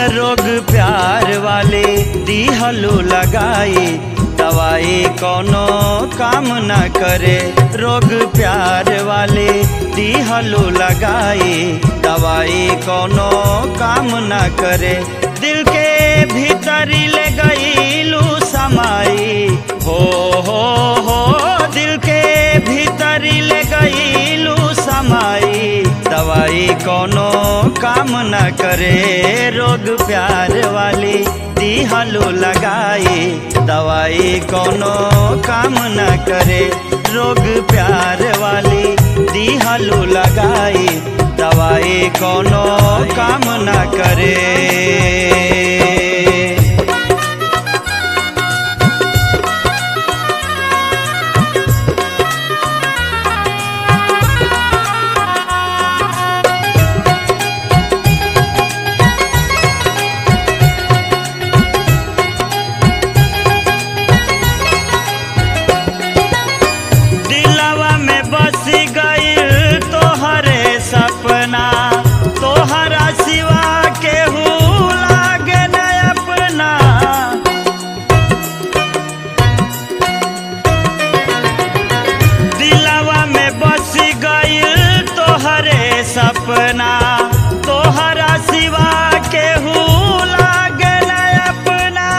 रोग प्यार वाले दिहलो लगाई दवाई कोनो काम न करे रोग प्यार वाले दिहलो लगाई दवाई कोनो काम न करे दिल के भीतरी ले गईलू समाई हो हो हो दिल के भीतरी ले गईलू समाई दवाई कोनो काम न करे रोग प्यार वाली दिहलो लगाई दवाई कोनो काम न करे रोग प्यार वाली दिहलो लगाई दवाई कोनो काम न करे दिलवा में बस गईल तोहरे सपना तोहरा सिवा केहू लागे न अपना दिलवा में बस गईल तोहरे सपना तोहरा सिवा केहू लागे न अपना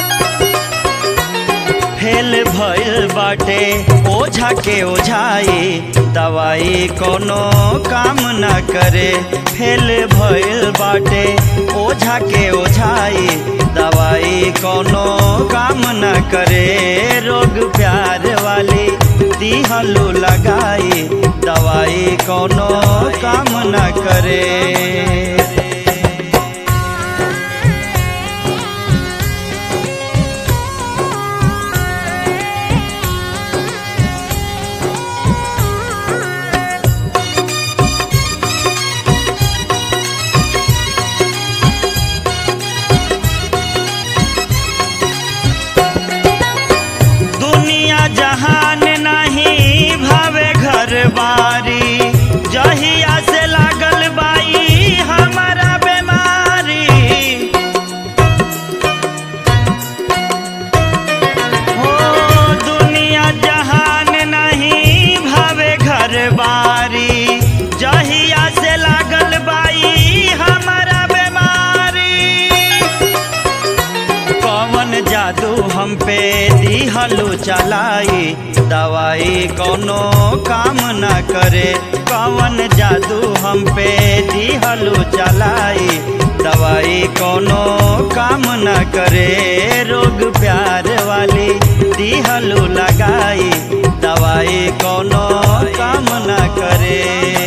फेल भइल बाटे ओझा के ओझाई दवाई कोनो काम न करे फेल भइल बाटे ओझा के ओझाई दवाई कोनो काम न करे रोग प्यार वाली दिहलो लगाई दवाई कोनो काम न करे दुनिया जहान नहीं भावे घर बारी जहिया से लागल बाई हमारा बीमारी हो दुनिया जहान नहीं भावे घर बारी जहिया से लागल बाई हमारा बीमारी कौन जादू हम पे दिहलो चलाई दवाई कोनो काम न करे कौन जादू हम पे दिहलो चलाई दवाई कोनो काम न करे रोग प्यार वाली दिहलो लगाई दवाई कोनो काम न करे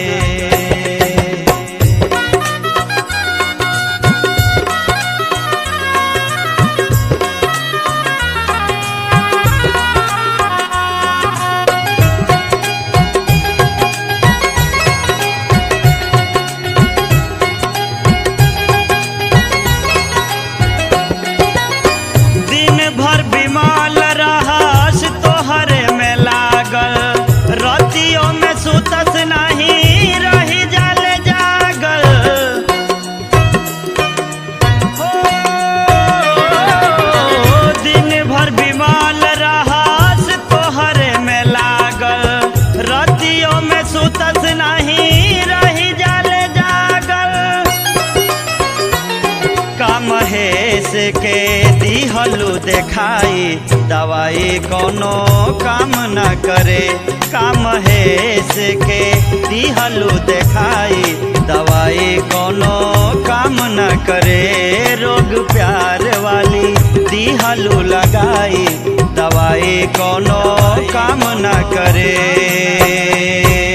दिन भर बीमाल रहस तोहरे में लागल रतियों में सुतस नहीं रही जाल जागल हो दिन भर बीमाल रहस तोहरे में लागल रतियों में सुतस नहीं रही जाल जागल कमहेश के दिहलू देखाई दवाई कोनो काम न करे कमहेश के दिहलू देखाई दवाई कोनो काम न करे रोग प्यार वाली दिहलू लगाई दवाई कोनो काम न करे